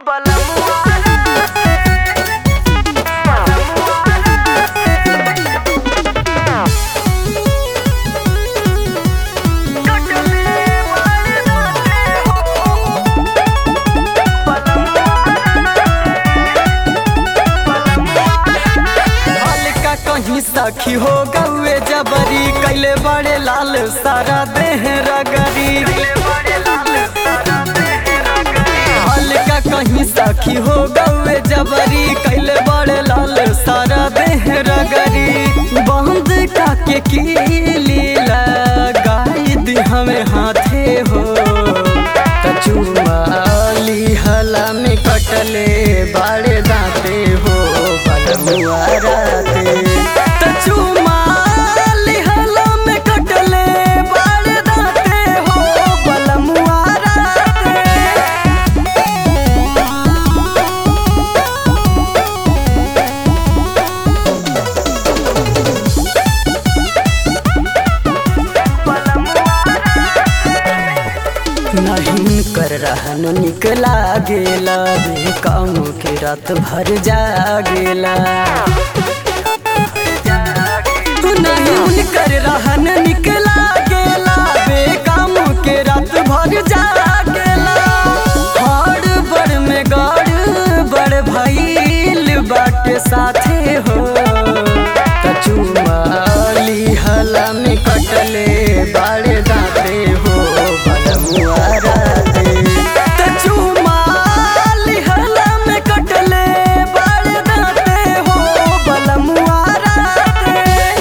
हल्का कहीं सखी हो गौए जबरी कैले बड़े लाल सारा देह रगरी हल्का कहीं सखी हो गौए जबरी कैले बड़े लाल सारा देह रगरी बंद काके कीली लगाई दी हमें हाथे हो कचुमाली हला में कटले बाड़े दाते हो बलमुआ राते कचुमाली हला में कटले बाड़े दाते हो बलमुआ राते नहीं कर रहन निकला गेला बे काम के रात भर जागेला नहीं कर रहन निकला गेला बे काम के रात भर जागेला हर बड़ में गड़ बड़ भइल बाटे साथे हो कचुमाली हला में कटले बाड़े दाते हो बलमुआ राते कचुमाली हला में कटले बाड़े दाते हो बलमुआ राते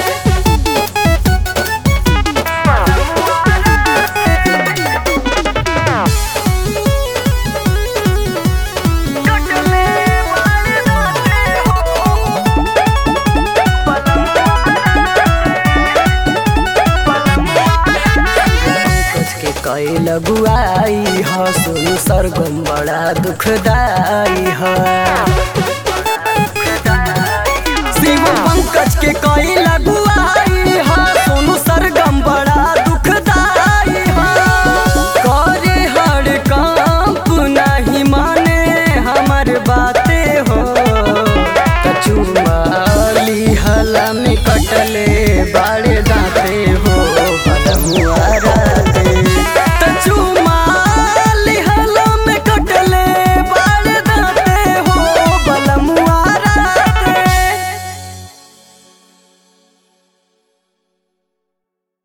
कुछ के कई लगुआई ह सुन सरगम बड़ा दुखदाई ह शिव पंकज के कई लगुआ